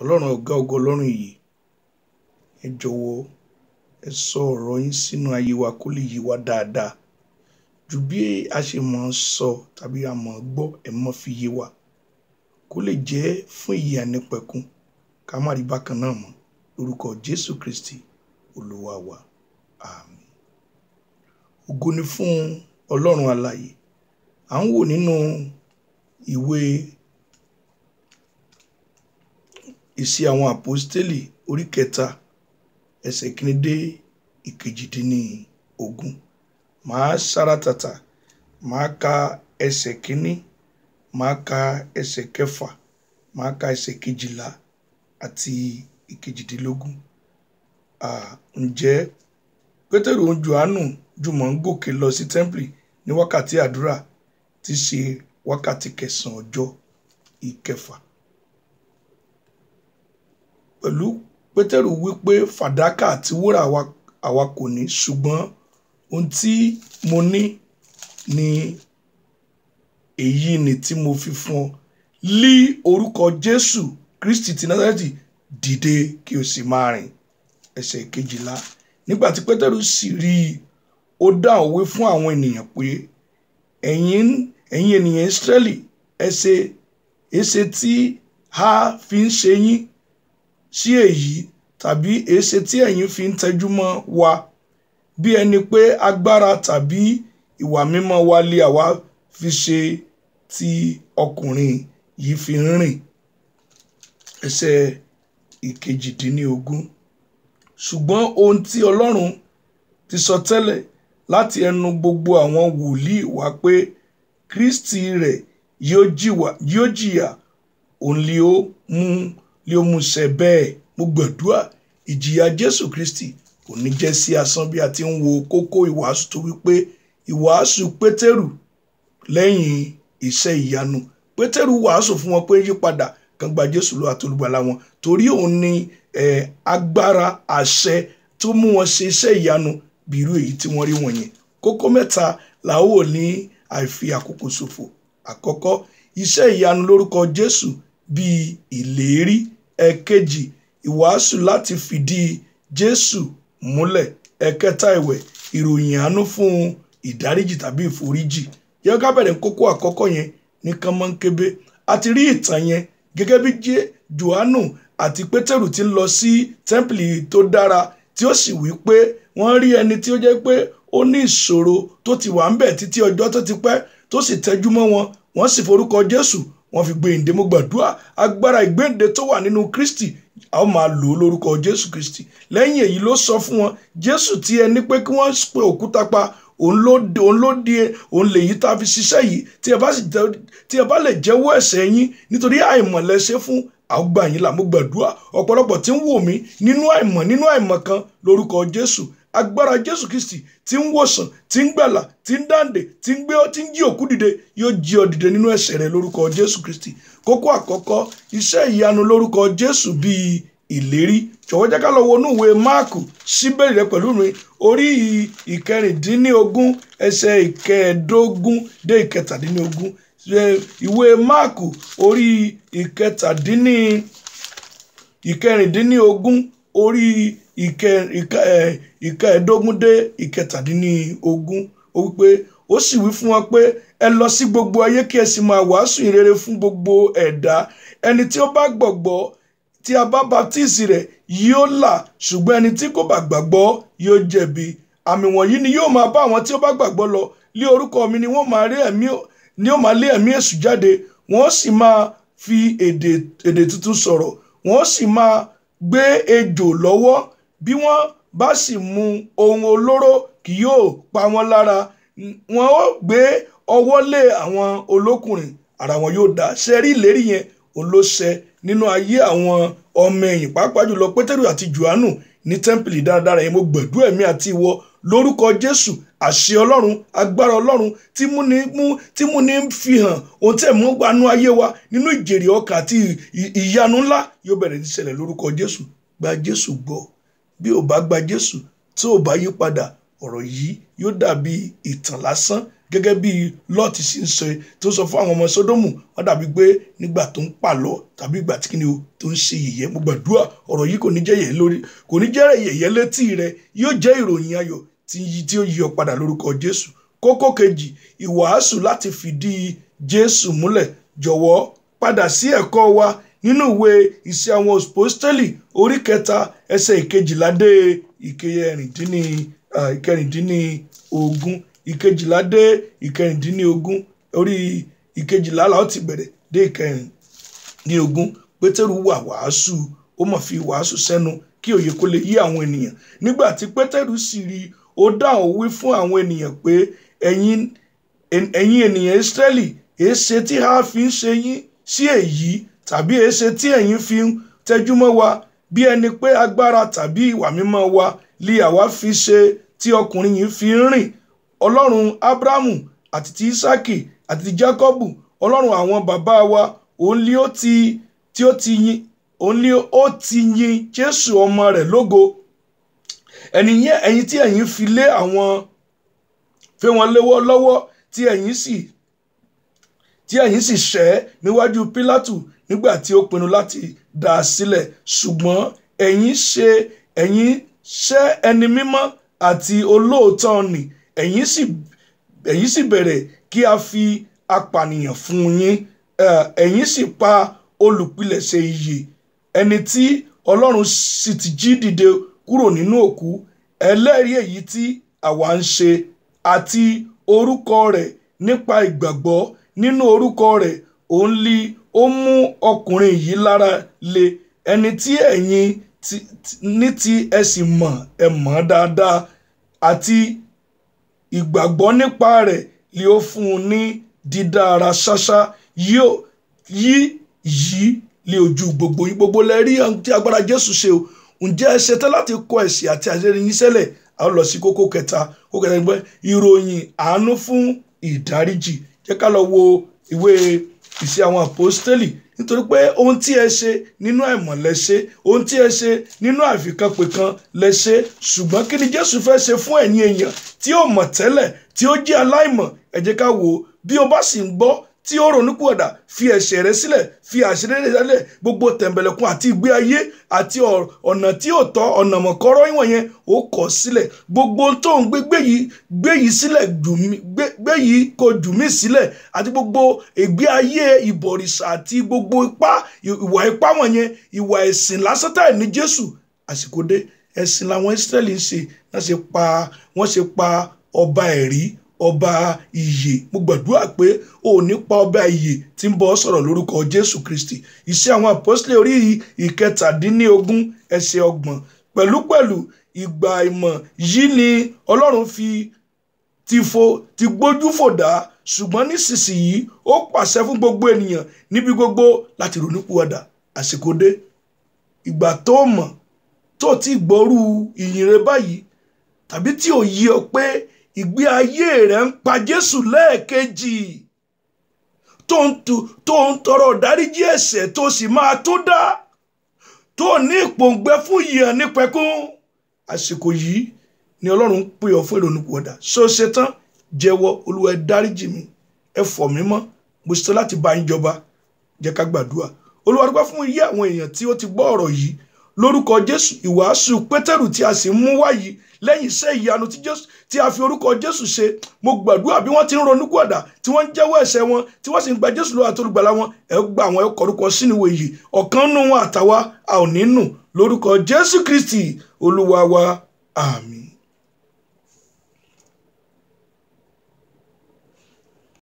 ọlọ́run ọ̀gá ògo ọlọ́run ìyè ẹ jọ̀wọ́ ẹ sọ ọ̀rọ̀ yín sínú ayé wa kó lè yé wa dáadáa ju bí a ṣe mọ̀ ọ́n sọ tàbí a mọ̀ ọ́n gbọ́ ẹ mọ́ fi yé wa kó lè jẹ́ fún ìyè ànípẹ̀kun ká má rí bákan náà mọ́ lórúkọ jésù kristi olúwa wa àmín ògo ni fún ọlọ́run alààyè à ń wò nínú ìwé ìṣe àwọn àpọ́stélì orí kẹta ẹsẹ̀ kìíní dé ìkejìdínní ogún màá sára tàtà màá ka ẹsẹ̀ kìíní màá ka ẹsẹ̀ kẹfà màá ka ẹsẹ̀ kejìlá àti ìkejìdínlógún Ah, ǹjẹ́ pétérù òun johannu jùmọ̀ ń gòkè lọ sí tẹ́ḿpìlì ní wákàtí àdúrà tí í ṣe wákàtí kẹsàn-án ọjọ́ ìkẹfà pẹ̀lú pétérù wípé fàdákà àti wúrà àwa- àwa kò ní ṣùgbọ́n ohun tí mo ní ni èyí ni tí mo fi fún ọ lí orúkọ jésù kristi ti násárẹ́tì dìde kí o sì máa rìn ẹsẹ̀ kejìlá nígbà tí pétérù sì rí i ó dá òwe fún àwọn ènìyàn pé ẹ̀yin ẹ̀yin ènìyàn ìsírẹ́lì ẹsẹ̀ èsè tí a fi ń ṣe yín sí èyí tàbí èsè tí ẹ̀yin fi ń tẹjú mọ́ wa bí ẹni pé agbára tàbí ìwà mímọ́ wa lé àwa fi ṣe tí ọkùnrin yìí fi ń rìn ẹsẹ̀ ìkejìdínlógún ṣùgbọ́n ohun tí ọlọ́run ti sọ tẹ́lẹ̀ láti ẹnu gbogbo àwọn wòlíì wá pé kristi rẹ̀ yóò jìwà- yóò jìyà òun lè ó mú lè ó mú ṣẹ bẹ́ẹ̀ mo gbàdúrà ìjìyà jésù kristi kò ní jẹ́ sí asán bí a ti ń wo kókó ìwàásù tó wípé ìwàásù pétérù lẹ́yìn iṣẹ́ ìyanu pétérù wàásù fún wọn pé yípadà kan gba jésù lọ àtolùgbàlà wọn torí òun ní eh, agbára àṣẹ tó mú wọn ṣe iṣẹ́ ìyanu bí irú èyí tí wọ́n rí wọ̀nyẹn kókó mẹ́ta là ó wò ní àìfi àkókò ṣòfò àkọ́kọ́ iṣẹ́ ìyanu lórúkọ jésù bíi ìlérí ẹ̀kejì ìwàásù láti fìdí jésù múlẹ̀ ẹ̀kẹta ìwẹ̀ ìròyìn àánú fún ìdáríjì tàbí ìforíjì yẹ ká bẹ̀rẹ̀ kókó àkọ́kọ́ yẹn ní kánmọ́nkébé a ti rí ìtàn yẹn gẹ́gẹ́ bí jẹ́ johannu àti pétérù ti ń lọ sí tẹ́ḿpìlì tó dára tí ó sì wí pé wọ́n rí ẹni tí ó jẹ́ pé ó ní ìṣòro tó ti wà ń bẹ̀ títí ọjọ́ tó ti pẹ́ tó sì tẹjú mọ́ wọn wọ́n sì forúkọ jésù wọ́n fi gbé ìdè mo gbàdúrà agbára ìgbéǹde tó wà nínú kristi a ó máa lò ó lórúkọ jésù kristi lẹ́yìn èyí ló sọ fún wọn jésù tí ẹni pé kí wọ́n pe òkúta pa òun ló òun ló di òun lèyí tá a fi ṣiṣẹ́ yìí tí ẹ bá sì jẹ́- tí ẹ bá lè jẹ́wọ́ ẹ̀ṣẹ̀ yín nítorí àìmọ̀lẹ́ṣẹ̀ fún àgbà yín là mo gbàdúrà ọ̀pọ̀lọpọ̀ tí ń wò mí nínú àìmọ̀ nínú àìmọ̀ kan lórúkọ jésù agbára jésù kristi tí ń wòsàn tí ń gbàlà tí ń dáǹdè tí ń gbé tí ń jí òkú dìde yóò jí ọ dìde nínú ẹ̀ṣẹ̀ rẹ lórúkọ jésù kristi kókó àkọ́kọ́ iṣẹ́ ìyanu lórúkọ jésù bíi ìlérí jọ̀wọ́ jẹ́ ká lọ wo inú ìwé máàkù síbẹ̀rẹ̀ rẹ pẹ̀lú mi orí ìkẹrìndínlógún ẹsẹ̀ ìkẹẹ̀ẹ́dógún dé ìkẹtàdínlógún Ṣe ìwé máàkù orí ìkẹtàdínní ìkẹrìndínlógún orí ìkẹ- ìkẹ- ẹ̀, ìkẹẹ̀ẹ́dógún dé ìkẹtàdínlógún ó wípé ó sì wí fún wọn pé ẹ lọ sí gbogbo ayé kí ẹ sì máa wàásù ìrere fún gbogbo ẹ̀dá ẹni tí ó bá gbọ̀gbọ́ tí a bá baptisi rẹ̀ yóò là ṣùgbọ́n ẹni tí kò bá gbàgbọ́ yóò jẹ̀bi àmì wọ̀nyí ni yóò máa bá àwọn tí ó bá gbàgbọ́ lọ lé orúkọ mi ni wọ́n máa rí ẹ̀mí ni ó máa lé ẹ̀mí èṣù jáde wọ́n sì máa fi èdè èdè tuntun sọ̀rọ̀ wọ́n sì máa gbé ejò lọ́wọ́ bí wọ́n bá sì mu ohun olóró kì yóò pa wọ́n lára wọ́n ó gbé ọwọ́ lé àwọn olókùnrin ara wọn yóò dá ṣe rí ìlérí yẹn òun ló ṣẹ nínú ayé àwọn ọmọ ẹ̀yìn pàápàá jùlọ pétérù àti johannu ní tẹ́ḿpìlì dáradára yẹn mo gbẹ̀dúrà ẹ̀mí àti ìwọ lórúkọ jésù àṣẹ ọlọ́run agbára ọlọ́run tí mú ní mú tí mú ní fi hàn ohun tí ẹ̀ mú gbanú ayé wa nínú ìjèrè ọkàn àti ì- ìyanu ńlá yóò bẹ̀rẹ̀ ní ṣẹlẹ̀ lórúkọ jésù gba jésù gbọ́ bí ò bá gba jésù tí ò bá yí padà ọ̀rọ̀ yìí yóò dàbí ìtàn lásán gẹ́gẹ́ bí lọ́ọ̀tì sì ń sọ tó sọ fún àwọn ọmọ sódómù wọ́n dàbí pé nígbà tó ń pàlọ́ tàbí ìgbà tí kìnìún tó ń ṣe yẹ̀yẹ́ mo gbàdúrà ọ̀rọ̀ yìí kò ní jẹ́ yẹ̀yẹ́ lórí kò ní jẹ́ yẹ̀yẹ́ létí rẹ yóò jẹ́ ìròyìn ayọ̀ tí yí tí ó yí ọ padà lórúkọ jésù kókó kejì ìwàásù láti fìdí jésù múlẹ̀ jọ̀wọ́ padà sí ẹ̀kọ́ wa nínú ìwé ìṣe àwọn òpóstélì orí kẹta ẹsẹ̀ ìkejìlá dé ìkẹrìndínlógún ìkejìlá dé ìkẹrìndínlógún orí ìkejìlá la ó ti bẹ̀rẹ̀ dé ìkẹrìndínlógún pétérù wà wàásù ó mọ̀ fi wàásù sẹ́nu kí òye kó lè yí àwọn ènìyàn nígbà tí pétérù sì rí i ó dáhùn wí fún àwọn ènìyàn pé ẹ̀yin ẹ̀yin ènìyàn ìsírẹ́lì èéṣe tí a fi ń ṣe yín sí èyí tàbí èéṣe tí ẹ̀yin fi ń tẹjúmọ́ wa bí ẹni pé agbára tàbí ìwà mímọ́ wa lè àwa fi ṣe tí ọkùnrin yìí fi ń rìn ọlọ́run abrahamu àti ti isaki àti ti jacobu ọlọ́run àwọn bàbá wa òun lé ó ti tí ó ti yin òun lé ó ti yin jésù ọmọ rẹ̀ lógo ẹni yẹn ẹ̀yin tí ẹ̀yin fi lé àwọn fẹ́ wọn léwọ́ lọ́wọ́ tí ẹ̀yin sì tí ẹ̀yin sì ṣẹ́ níwájú pílátù nígbà tí ó pinnu láti dá a sílẹ̀ ṣùgbọ́n ẹ̀yin ṣe ẹ̀yin ṣẹ́ ẹni mímọ́ àti olóòótọ́ nì ẹ̀yin sì ẹ̀yin sì bẹ̀rẹ̀ kí a fi apànìyàn fún yín ẹ̀yin sì pa olùpilẹ̀ṣẹ̀ ìyè ẹni tí ọlọ́run sì ti jí dìde kúrò nínú òkú ẹlẹ́rìí èyí tí àwa ń ṣe àti orúkọ rẹ̀ nípa ìgbàgbọ́ nínú orúkọ rẹ̀ òun lè ó mú ọkùnrin yìí lára le ẹni tí ẹ̀yin ní tí ẹ sì mọ̀ ẹ mọ̀ dáadáa àti ìgbàgbọ́ nípa rẹ̀ lè ó fún un ní dídára ṣáṣá yóò yí yí lé ojú gbogbo yín gbogbo lẹ rí tí agbára Jésù ṣe o ǹjẹ́ ẹ ṣetán láti kọ ẹ̀sìn àti àṣírí yín sẹ́lẹ̀ a ó lọ sí kókó kẹta kókó kẹta gbẹ ìròyìn àánú fún ìdáríjì jẹ́ ká lọ wo ìwé ìṣe àwọn àpọ́stélì nítorí pé ohun tí ẹ ṣe nínú àìmọ̀ lẹ ṣe ohun tí ẹ ṣe nínú àfikànpẹ̀kan lẹ ṣe ṣùgbọ́n kí ni Jésù fẹ́ ṣe fún ẹ̀yin èèyàn tí ó mọ̀ tẹ́lẹ̀ tí ó jẹ́ aláìmọ̀ ẹ jẹ́ ká wò ó bí o bá sì ń gbọ́ tí ó ronúpìwàdà fi ẹ̀ṣẹ̀ rẹ sílẹ̀ fi àṣírí rẹ sílẹ̀ gbogbo tẹ̀m̀bẹ̀lẹ̀kun àti ìgbé ayé àti ọ̀nà tí ò tọ́ ọ̀nà mọ̀kọ́rọ́ ìwọ̀n yẹn ó kọ̀ sílẹ̀ gbogbo tó ń gbé gbé yìí gbé yìí sílẹ̀ gbé yìí kò jù mí sílẹ̀ àti gbogbo ìgbé ayé ìbọ̀rìṣà àti gbogbo ipá ìwà ipá wọ̀nyẹn ìwà ẹ̀sìn lásán táì ní Jésù àsìkò dé ẹ̀sìn làwọn Ísírẹ́lì ń ṣe wọ́n ṣe pa wọ́n ṣe pa ọba ẹ̀rí ọba ìyè mo gbàdúrà pé o ò ní pa ọba ìyè tí ń bọ́ sọ̀rọ̀ lórúkọ jésù kristi iṣẹ́ àwọn àpọ́sílẹ̀ orí ìkẹtàdínlógún ẹsẹ̀ ọgbọ̀n pẹ̀lúpẹ̀lú ìgbà ìmọ̀ yìí ni ọlọ́run fi ti fo ti gbójú fò dá ṣùgbọ́n nísinsìnyí ó pàṣẹ fún gbogbo ènìyàn níbi gbogbo láti ronúpìwàdà àsìkò dé ìgbà tó mọ̀ tó ti gbọ́rú ìyìn rẹ báyìí tàbí tí ò yí ọ pé ìgbé ayé rẹ̀ ń pa Jésù lẹ́ẹ̀kejì tó ń tu tó ń tọrọ dáríjì ẹ̀ṣẹ̀ tó sì máa tó dá tó ní ìpòǹgbẹ fún yíyan nípẹ̀kún àsìkò yìí ni Ọlọ́run ń pè ọ́ fún ìrònúpìwàdà ṣó ṣe tán jẹ́wọ́ Olúwa ẹ dáríjì mi ẹ fọ̀ mí mọ́ mo ṣetán láti bá yín jọba jẹ́ ká gbàdúrà Olúwa dúpẹ́ fún iye àwọn èèyàn tí ó ti gbọ́ ọ̀rọ̀ yìí lórúkọ Jésù ìwàásù Pétérù tí a sì ń mú wáyìí lẹ́yìn iṣẹ́ ìyanu tí Jésù tí a fi orúkọ Jésù ṣe mo gbàdúrà bí wọ́n ti ń ronú gbọ̀dà tí wọ́n ń jẹ́wọ́ ẹ̀ṣẹ̀ wọn tí wọ́n sì ń gba Jésù lọ́wọ́ àtolùgbàlà wọn ẹ gba àwọn ẹ̀kọ́ orúkọ sínú ìwé yìí ọ̀kan nù wọn àtàwa a ò ní nù lórúkọ Jésù Kristi Olúwa wa àmín.